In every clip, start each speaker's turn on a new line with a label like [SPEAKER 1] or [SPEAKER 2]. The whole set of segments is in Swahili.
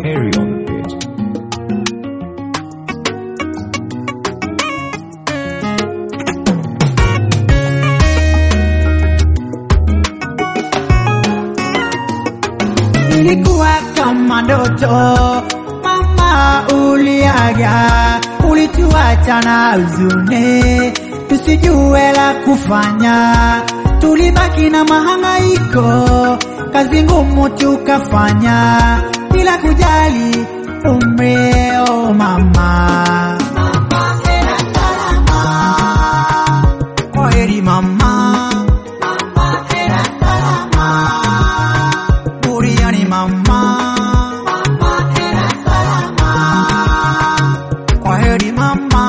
[SPEAKER 1] Harry on the pitch.
[SPEAKER 2] Ilikuwa kama ndoto, mama uliaga, ulituacha na huzuni, tusijue la kufanya, tulibaki na mahangaiko, kazi ngumu tukafanya, bila kujali umeo mama. Kwaheri mama, buriani mama, kwaheri mama.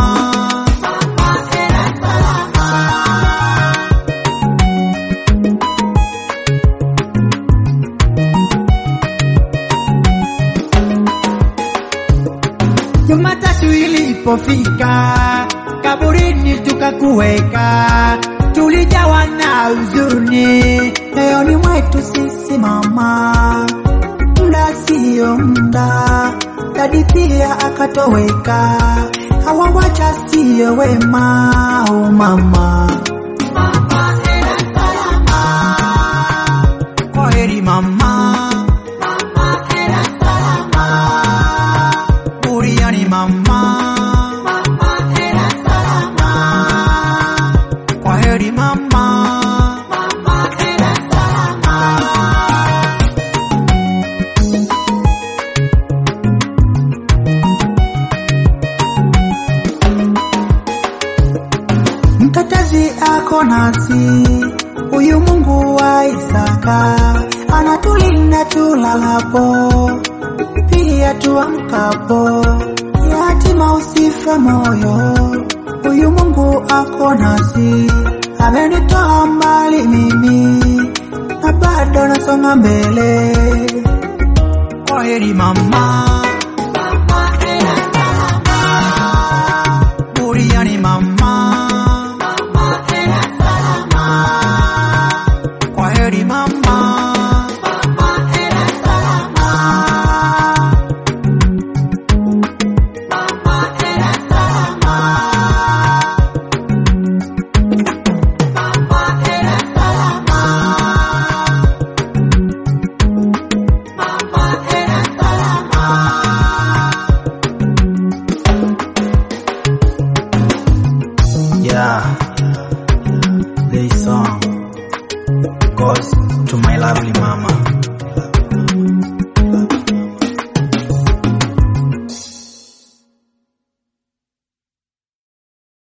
[SPEAKER 2] Jumatatu ilipofika, kaburini tukakuweka, tulijawa na huzuni moyoni mwetu sisi mama. Muda sio muda, dadi pia akatoweka, hawawacha sio wema, oh mama. Kwaheri mama, buriani mama, kwaheri mama. Mtetezi ako nasi, huyu Mungu wa Isaka anatulinda tulalapo, pia tuamkapo. Yatima usife moyo, huyu Mungu ako nasi, amenitoa mbali mimi na bado nasonga mbele. Kwaheri mama.